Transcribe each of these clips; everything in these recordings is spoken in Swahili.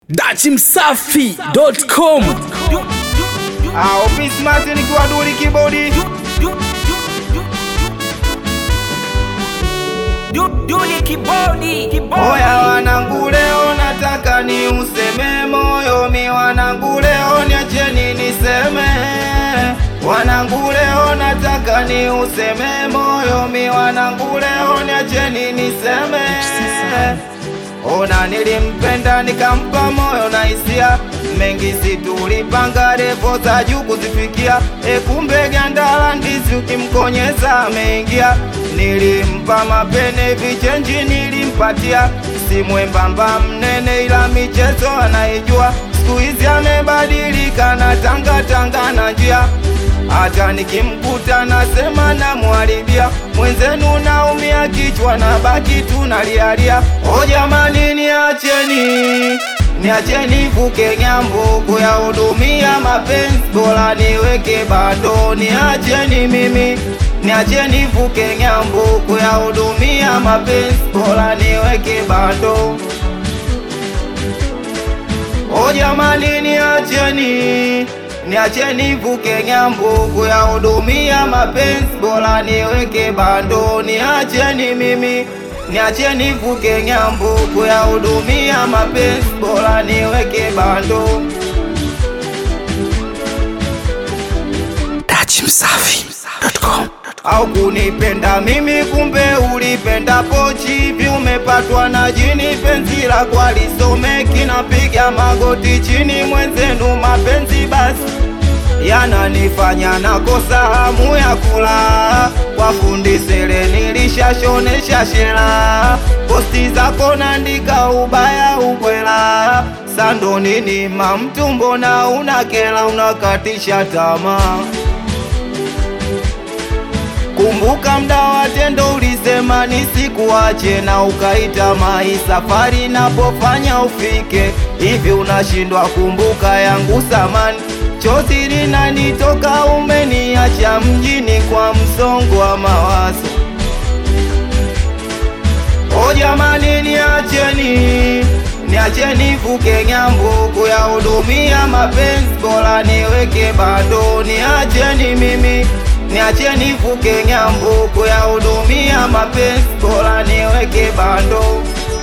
dachimsafi.com Ah, Office Martin nikiwa duli kibodi Duli kibodi Oya wanangu leo nataka ni useme moyo mi wanangu leo niacheni niseme Wanangu leo nataka ni useme moyo mi wanangu leo niacheni niseme Ona nilimpenda nikampa moyo na hisia mengi situlipanga refu za juu kuzifikia e kumbe gandala ndizi ukimkonyeza ameingia nilimpa mapene vichenji nilimpatia si mwembamba mnene ila michezo anaijua siku hizi amebadilika na tanga tanga na njia hata nikimkuta nasema namwharibia mwenzenu naumia kichwa na baki tunalialia o jamani niacheni niacheni vuke ng'ambo kuyahudumia mapenzi bora niweke bado niacheni mimi niacheni vuke ng'ambo kuyahudumia mapenzi bora niweke bado O jamani niacheni niacheni vuke ng'ambo kuyahudumia mapenzi bora niweke bando niacheni mimi niacheni vuke ng'ambo kuyahudumia mapenzi bora niweke bando dachimsafi.com au kunipenda mimi kumbe ulipenda pochi hivi umepatwa na jini penzi la kwalisomeki napiga magoti chini mwenzenu mapenzi basi yananifanya nakosa hamu ya kula kwa fundi sele nilishashonesha shela posti zako nandika ubaya ubwela sando nini mamtumbo na unakela unakatisha tamaa Kumbuka mda wa tendo ulisema nisikuache na ukaita mai safari napofanya ufike hivi unashindwa kumbuka yangu samani chozi linanitoka umeniacha mjini kwa msongo wa mawazo O jamani niacheni niacheni vuke ng'ambo kuyahudumia mapenzi bora niweke bado niacheni mimi niacheni vuke ng'ambo kuyahudumia mapenzi bora niweke bando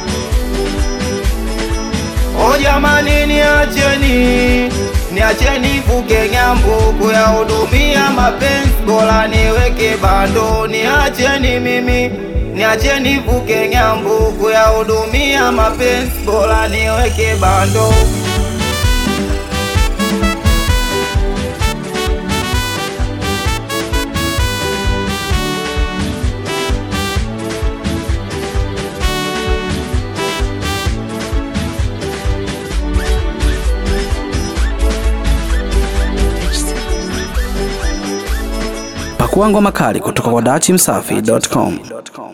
O jamani niacheni niacheni vuke ng'ambo kuyahudumia mapenzi bora niweke bando niacheni mimi niacheni vuke ng'ambo kuyahudumia mapenzi bora niweke bando pakua ngoma kali kutoka kwa dachimsafi.com